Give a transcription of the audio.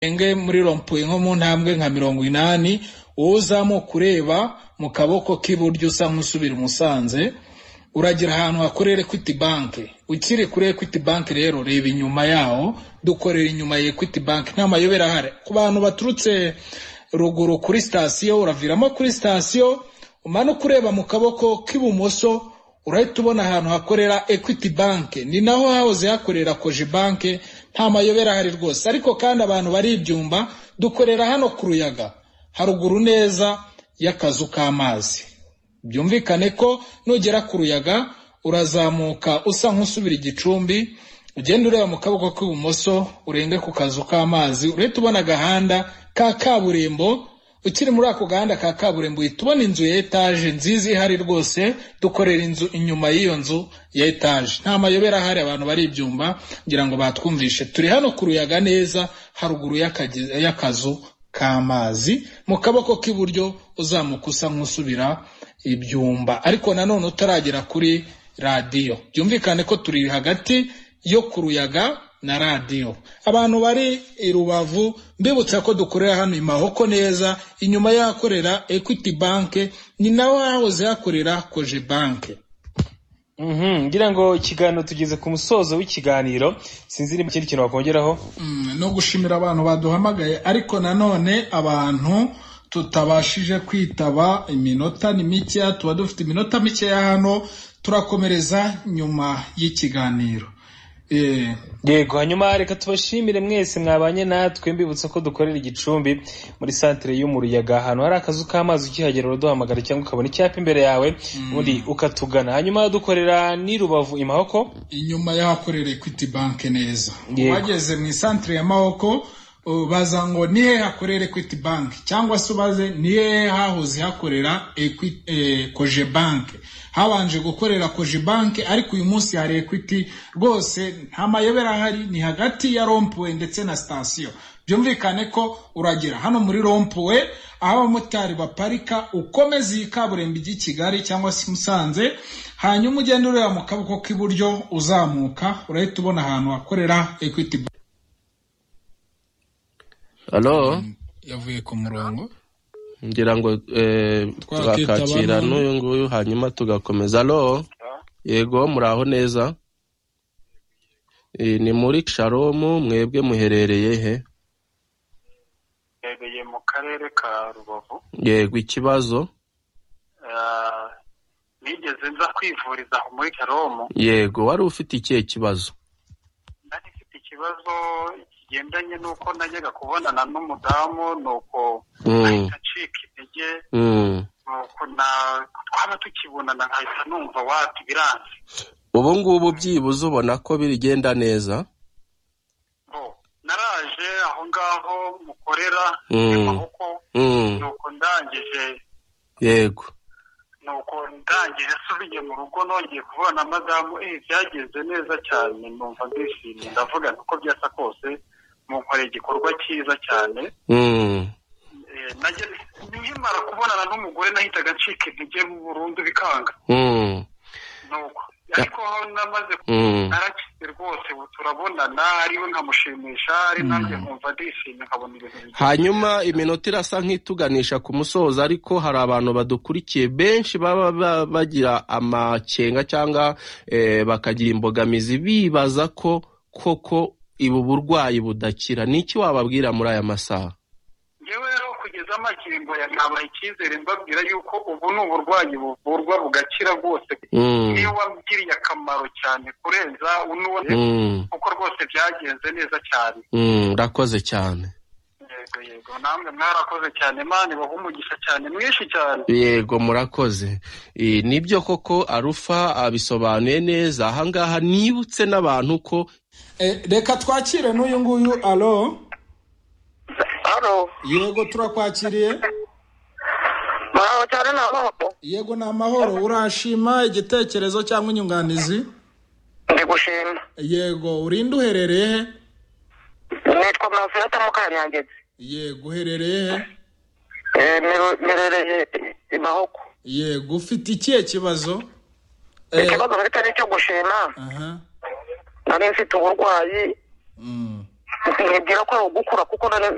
enge muri rompuwe nko mu ntambwe nka mirongo inani wowe uzamuka ureba mu kaboko k'iburyo usa nk'usubira i Musanze uragira ahantu hakorera Equity Bank ukiri kuri Equity Bank rero reba inyuma yaho dukorera inyuma ya Equity Bank nta mayobera ahari ku bantu baturutse ruguru kuri sitasiyo uraviramo kuri sitasiyo umanuka ureba mu kaboko k'ibumoso urahita ubona ahantu hakorera Equity Bank ni naho hahoze hakorera Cogebank nta mayobera ahari rwose ariko kandi abantu bari ibyumba dukorera hano ku ruyaga haruguru neza y'akazu k'amazi byumvikane ko nugera ku ruyaga urazamuka usa nk'usubira igicumbi ugenda ureba mu kaboko k'ibumoso urenge ku kazu k'amazi urahita ubona agahanda ka kaburimbo ukiri muri ako gahanda ka kaburimbo uhita ubona inzu ya etaje nziza ihari rwose dukorera inzu inyuma y'iyo nzu ya etaje nta mayobera ahari abantu bari ibyumba ngira ngo batwumvishe turi hano ku ruyaga neza haruguru y'akage- y'akazu k'amazi mu kaboko k'iburyo uzamuka usa nk'usubira ibyumba ariko nanone utaragera kuri radiyo byumvikane ko turi hagati yo ku ruyaga na radiyo abantu bari i rubavu mbibutsa ko dukorera hano i mahoko neza inyuma y'ahakorera equity bank ni naho hahoze hakorera koje banke Mhm, ngira ngo ikiganiro tugeze ku musozo w'ikiganiro sinzi niba ikindi kintu wakongeraho Mm, no gushimira abantu baduhamagaye ariko nanone abantu tutabashije kwitaba iminota ni mikeya tuba dufite iminota mikeya hano turakomereza nyuma y'ikiganiro Eh, yego hanyuma reka tubashimire mwese mwabanye natwe mbibutsa ko dukorera igicumbi muri santere y'umuruyaga ahantu hari akazu k'amazi ukihagera uraduhamagara cyangwa ukabona icyapa imbere yawe ubundi ukatugana hanyuma dukorera n'i rubavu i mahoko inyuma y'ahakorera equity bank neza Yego. wageze mu isantere ya mahoko baza ngo ni hehe hakorera equity bank cyangwa se ubaze ni hehe hahoze hakorera Equi- eh, koje bank habanje gukorera koje bank ariko uyu munsi hari equity rwose nta mayobera ahari ni hagati ya rompuwe ndetse na sitasiyo byumvikane ko uragera hano muri rompuwe aho abamotari baparika ukomeza iyi kaburimbo ijya i kigali cyangwa se i musanze hanyuma ugenda ureba mu kaboko k'iburyo uzamuka urahita ubona ahantu hakorera equity Bank. halo yavuye ku murongo ngira ngo eh, Twakitaba tugakakira none. n'uyu nguyu hanyuma tugakomeza halo yego muraho neza Eh, ni muri sharomu mwebwe muherereye he yabereye mu karere ka rubavu yego ikibazo Ah, nigeze nza kwivuriza aho muri karomu yego wari ufite ikihe kibazo nari mfite ikibazo kigendanye n'uko najyaga kubonana n'umudamu nuko mm. ahita acika intege Mm. nuko na- twaba tukibonana nkahita numva wati biranze ubu ngubu byibuze ubona ko birigenda neza Bo, naraje aho ngaho mukorera Mm. amaboko mm. nuko ndangije yego nuko ndangije asubiye mu rugo nongeye kubona madamu eh byagenze neza cyane numva ndishimye ndavuga nti uko byasa kose munkoreye igikorwa cyiza cyane mm. Eh, najya- nkimara kubonana n'umugore nahitaga ncika intege burundu bikanga Mm. nuko ariko aho namaze Mm. narakize rwose ubu turabonana ariwe nkamushimisha ari nanjye nkumva ndishimye nkabona ibintu bigenda hanyuma iminota irasa nk'ituganisha ku musozo ariko hari abantu badukurikiye benshi baba ba- bagira amakenga cyangwa eh, bakagira imbogamizi bibaza ko koko ibu burwayi budakira ni iki wababwira muri aya masaha ngewe rero kugeza amakingo ya nabaha icyizere mbabwira yuko ubu ni uburwayi buvurwa bugakira rwose Mm, niyo wabwiriye akamaro cyane kurenza unuwe mm, kuko rwose byagenze neza cyane mm, urakoze cyane yego yego namwe mwarakoze cyane imana ibaha umugisha cyane mwinshi cyane yego murakoze Eh, nibyo koko arufa abisobanuye neza ahangaha nibutse n'abantu ko Eh, reka twakire n'uyu nguyu alo Halo, yego turakwakiriye mwaho cyane na mwaho. yego ni amahoro urashima igitekerezo cyangwa inyunganizi Ndi gushima. yego urinde uherereye he Nitwa Manfilata Mukanyangezi. yego uherereye he Eh, meru- Merereye i Mahoko. yego ufite ikihe kibazo Eh, Ikibazo mfite ni icyo gushima. aha Nari mfite uburwayi mm, nkibwira ko ari ugukura kuko none